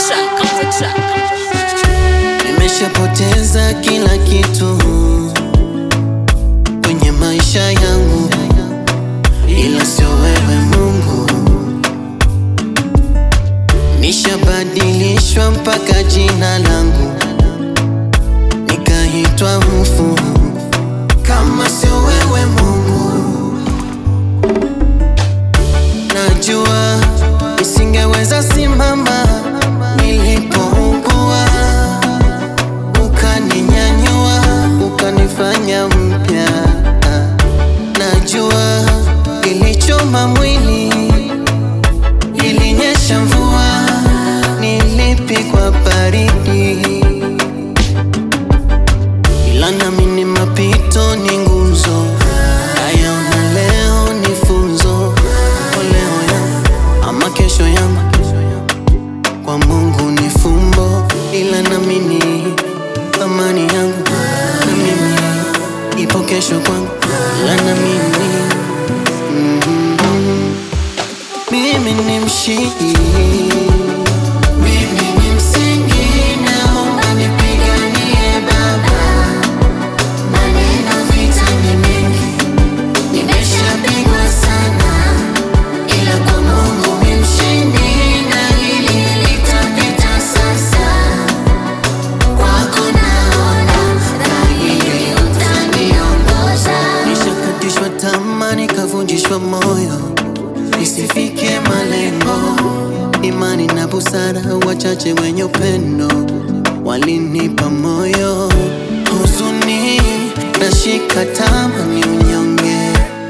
track, on the track. Nimeshapoteza kila kitu kwenye maisha yangu, ila sio wewe Mungu. Nishabadilishwa mpaka jina langu, nikaitwa mfu kama sio wewe Mungu. Najua nisingeweza simama nilipougua, ukaninyanyua, ukanifanya mpya. Najua ilichoma mwili, ilinyesha mvua, nilipigwa baridi, ila nami ni mapito, ni nguzo. Haya una leo ni funzo, kwa leo yangu ama kesho yangu kwa Mungu ni fumbo, ila namini thamani yangu na mimi ipo kesho kwangu, ila namini mm, mimi ni mshindi, mimi ni msingi, naomba nipiganie Baba, maneno vita ni mengi, nimeshapigwa sana ila kwa Mungu mi mshindi, na hili litapita sasa. Kwako naona dhahiri utaniongoza. Nishakatishwa tamaa, nikavunjishwa moyo, nisifike malengo. Imani na busara, wachache wenye upendo walinipa moyo. Huzuni nashika tamaa, ni unyonge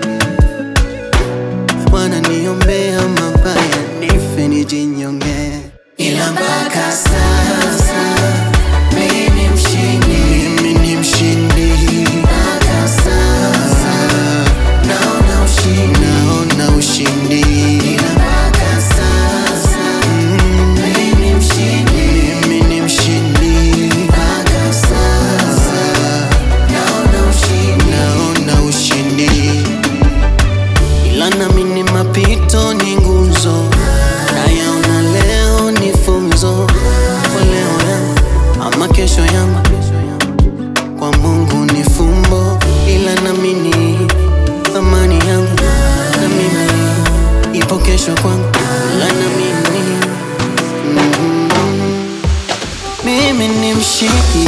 wananiombea mabaya nife nijinyonge, ila mpaka sasa mimi ni mshindi, mimi ni mshindi. Mpaka sasa naona ushindi, naona ushindi, ila mpaka sasa mimi ni mshindi, mimi ni mshindi. Mpaka sasa naona ushindi, naona ushindi ila nami ni mapito, ni nguzo. Nayaona leo ni funzo, kwa leo yangu ama kesho yangu, kwa Mungu ni fumbo, ila nami ni thamani yangu, na mimi ipo kesho kwangu, ila nami ni mm, mimi ni mshindi